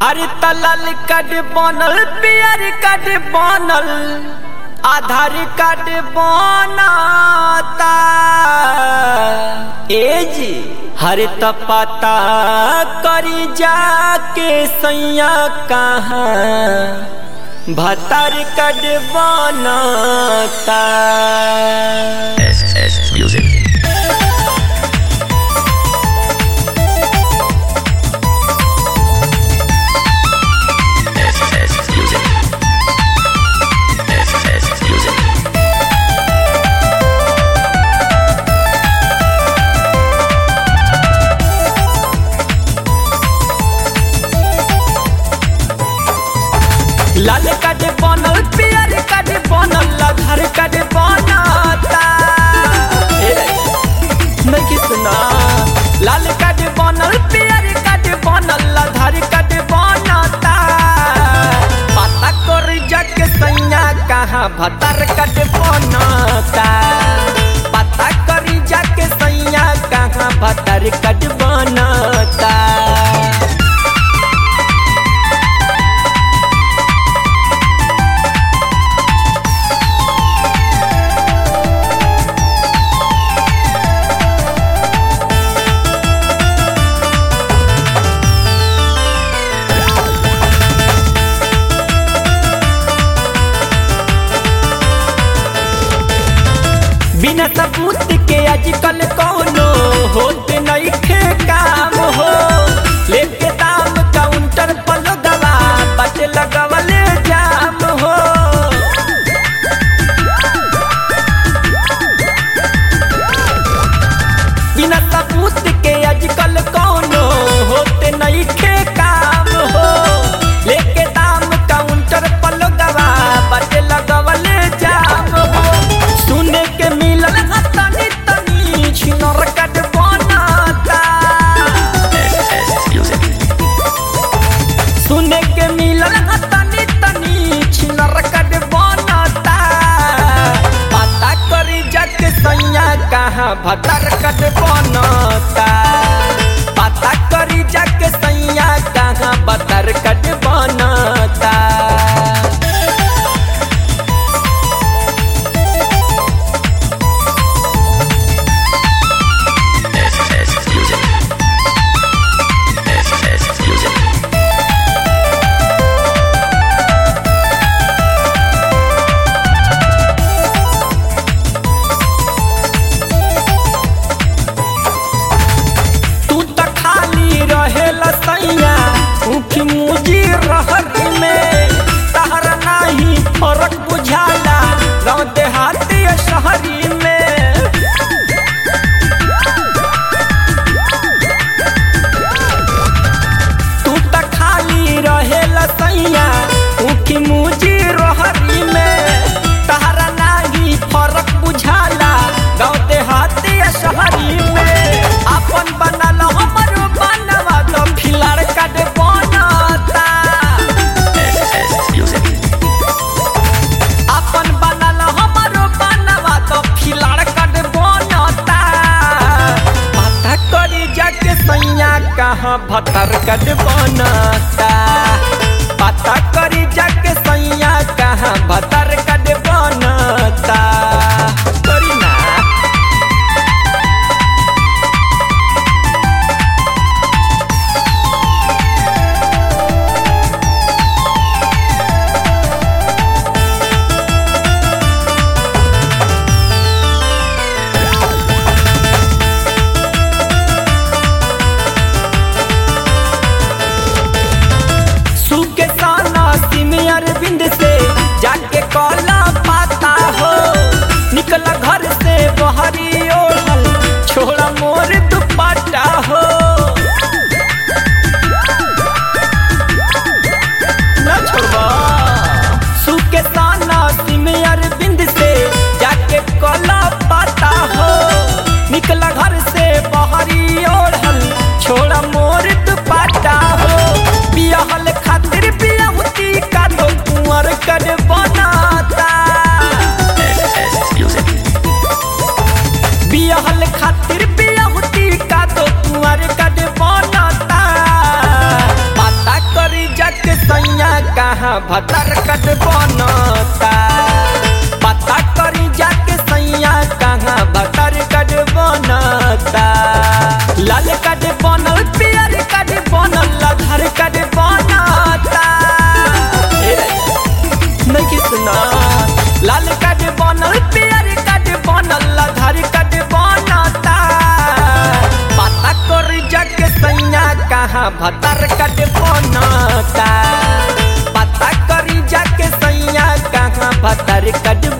हर तलल कड बनल पियर कड बनल आधार कार्ड बनाता एज हर त पता करी जाके सैया कहाँ भतर कड बनाता SS Music. SS Music. SS Music. लाल कड बनल पियर कड बनल आधार कड बनाता ए रे, नहीं कि सुना लाल कड बनल पियर कड बनल आधार कड बनाता पता कर जग सैया कहाँ भतर कड बनाता पता कर जग सैया कहाँ भतर कड बनाता बिना सबूत के आजकल कौनो होते नहीं खे काम हो लेके दाम काउंटर पर दवा बट लगवले जाम हो बिना सबूत के आजकल कौनो होते नहीं खे काम हो लेके दाम काउंटर पर दवा बट लगवले जाम हो सुने के मिलल ह तनी तनी छिनर कट बनाता SS Music. सुने के मिलल ह तनी तनी छिनर कट बनाता पता करी जग सैया कहाँ भतर कट बनाता पता करी जग सैया कहाँ भतर कट बनाता SS Music. SS Music. तू त खाली रहेला सैया ऊखी मुजी रहत में तहरा नाही फरक बुझाला गाँव देहाती या शहरी में तू त खाली रहेला सैया ऊखी मुजी रहरी में तहरा नाही फरक बुझाला गाँव देहाती या शहरी में अपन बनल हमर बनवा तो फिलर कट बनता SS Music. अपन बनल हमर बनवा तो फिलर कट बनता पता करी जाके सैया कहाँ भतर कट बनता पता करी जाके सैया कहाँ भतर कट बनता करी ना जाके सैया कहाँ भतर कट बनता पता करी जाके सैया कहाँ भतर कट बनता लाल कट बनल पियर कट बनल अधर कट बनता ए रे, नहीं कि सुना लाल कट बनल पियर कट बनल अधर कट बनता पता करी जाके सैया कहाँ भतर कट बनता पता करी जाके सैया कहाँ भतर कट